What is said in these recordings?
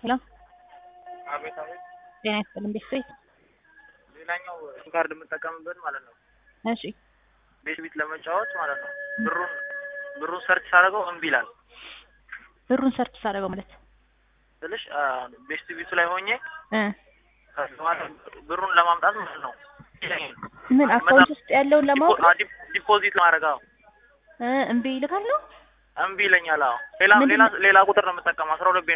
ሄሎ አቤት አቤት። ጤና ይስጥልኝ ቤተሰብ ሌላኛው ሲም ካርድ የምጠቀምበት ማለት ነው እሺ ቤት ቤት ለመጫወት ማለት ነው። ብሩን ብሩን ሰርች ሳደርገው እምቢ ይላል ብሩን ሰርች ሳደርገው ማለት ስልሽ ቤስት ቤቱ ላይ ሆኜ እ ማለት ብሩን ለማምጣት ማለት ነው ምን አካውንት ውስጥ ያለውን ለማወቅ ነው? ዲፖዚት ለማድረግ አዎ እ እምቢ ይልካል ነው እምቢ ይለኛል። አዎ ሌላ ምንድን ሌላ ነው? ሌላ ቁጥር ነው የምጠቀመው አስራ ሁለት ቤና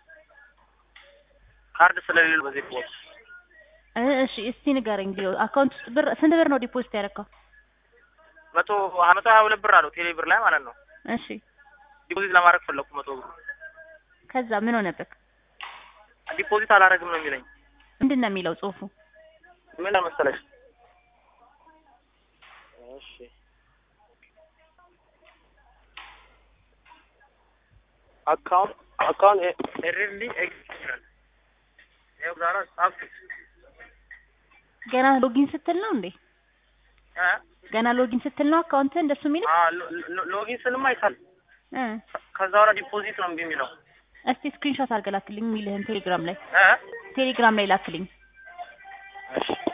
ካርድ ስለሌለ በዚህ ቦት እ እሺ እስቲ ንገረኝ ሊዮ አካውንት ውስጥ ብር ስንት ብር ነው ዲፖዚት ያደረገው? መቶ መቶ ሀያ ሁለት ብር አለው ቴሌ ብር ላይ ማለት ነው። እሺ ዲፖዚት ለማድረግ ፈለኩ መቶ ብር ከዛ ምን ሆነበት? ዲፖዚት አላደርግም ነው የሚለኝ። ምንድን ነው የሚለው ጽሁፉ? ምን ለመሰለሽ እሺ አካውንት አካውንት ኤረርሊ ኤግዚስተንስ ይኸው ዛሬ ጻፍኩት ገና ሎጊን ስትል ነው እንዴ? እ ገና ሎጊን ስትል ነው አካውንት እንደሱ የሚለው? አ ሎ- ሎ- ሎጊን ስልማ አይሳል እ ከዛ በኋላ ዲፖዚት ነው እምቢ የሚለው እስቲ ስክሪንሾት አድርገህ ላክልኝ የሚልህን ቴሌግራም ላይ እ ቴሌግራም ላይ ላክልኝ። እሺ